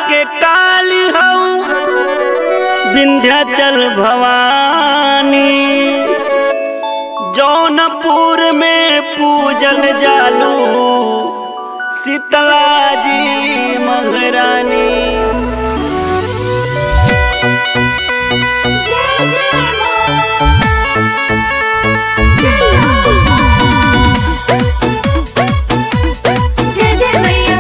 के काली हऊ विंध्याचल भवानी जौनपुर में पूजल जालू शीतला जी महारानी जय जय मां जय हो मां जय जय मैया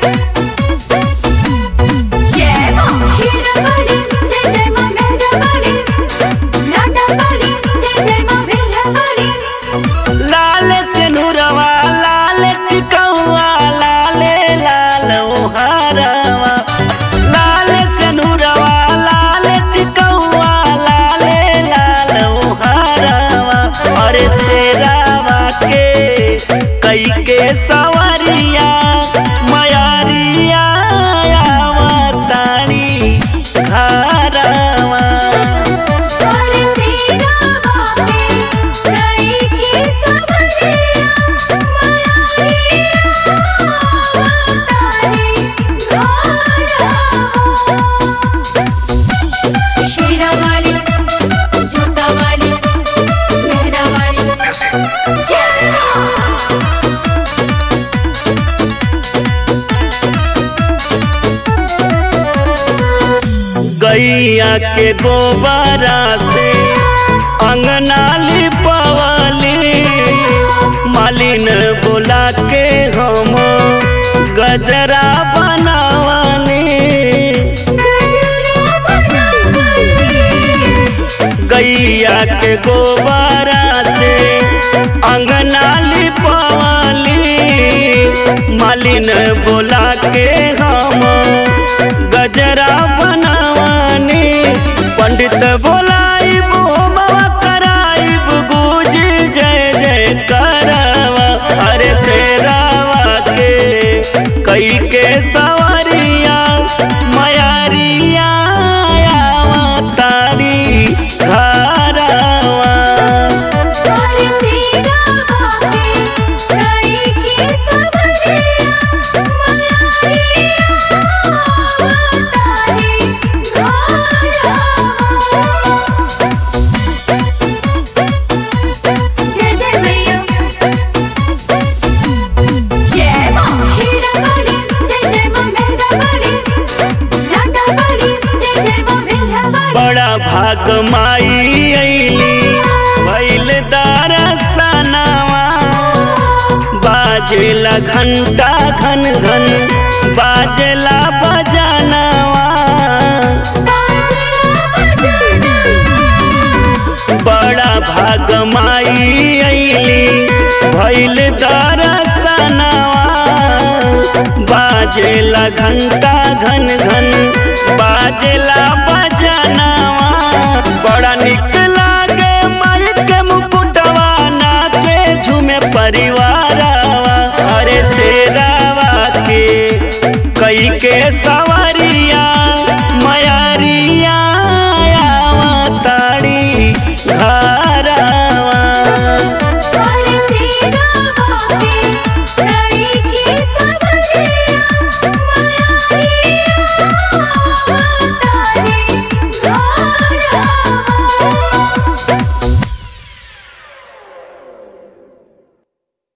जय मां हीरा वाली जय जय मां मेहरा वाली लाडा वाली जय जय मां विंध्या वाली लाल सिनुरवा लाल टिकौआ लाले लाल ओहारवा लाल सिनुरवा लाल टिकौआ लाले लाल ओहारवा अरे तेरावा के कई के सवरिया मयारिया आवतानी घरवा और सीरा बापे कई की सबरिया मयारिया तारी घोड़ा शीरा वाली झुका वाली मेहरा वाली जय गैया के गोबरा से अंगना लिपवली मालिन बोला के हम गजरा बनावली गजरा बनावली गैया के गोबरा से अंगना लिपवली मालिन बोला के हम गजरा बनावनी पंडित बोलाइब होमवा कराइब गुज जय जय करवा अरे फेरावा के कई के सवरिया मयारिया तारी घरवा और सीरा बापे कई की सबरिया मयारिया तारी घोड़ा जय जय मैया जय मां हीरा वाली जय जय मां मेहरा वाली लाडा वाली जय जय मां विंध्या वाली बड़ा भाग माई अइली भइल दरसनवा बाजेला घंटा घन घन बाजेला बजनवा बड़ा भाग माई अइली भइल दरसनवा बाजेला घंटा घन घन बाजेला बजनवा